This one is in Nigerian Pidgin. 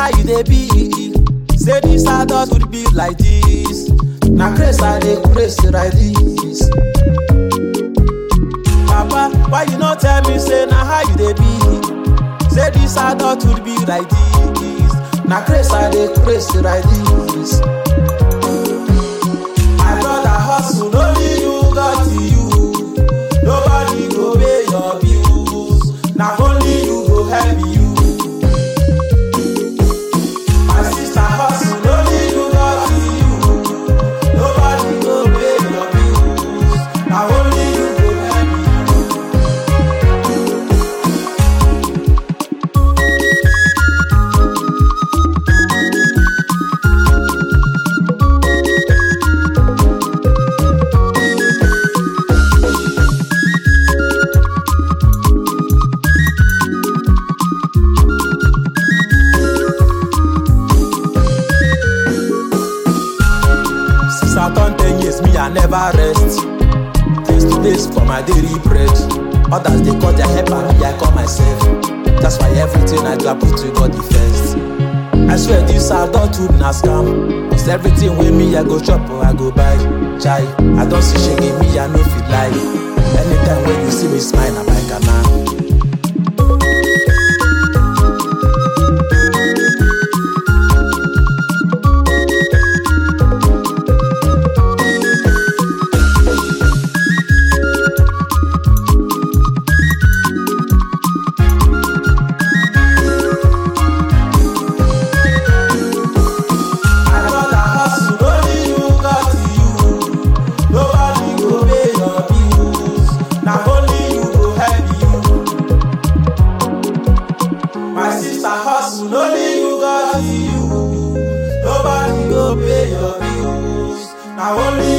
how you dey be say this adult would be like this na grace i dey grace like this papa why you no tell me say na how you dey be say this adult would be like this na grace i dey grace like this my brother hustle only you got you nobody go pay your bills na only you go help you. My sister hustle, only you got you. Nobody go pay your bills. Now only you go help you. Since I turn 10 years, me, I never rest. Days to days for my daily bread. Others, they call their help and me, I call myself. That's why everything I do, I put to God the first. I swear this adulthood na scam. Cause everything with me, I go shop or I go buy. Chai, I don't see shaggy me, I no feel lie. Anytime when you see me smile, I'm like a man. My brother hustle, only you got you. Nobody go pay your bills. Na only you go help you. My sister hustle, only you got you. Nobody go pay your bills. Na only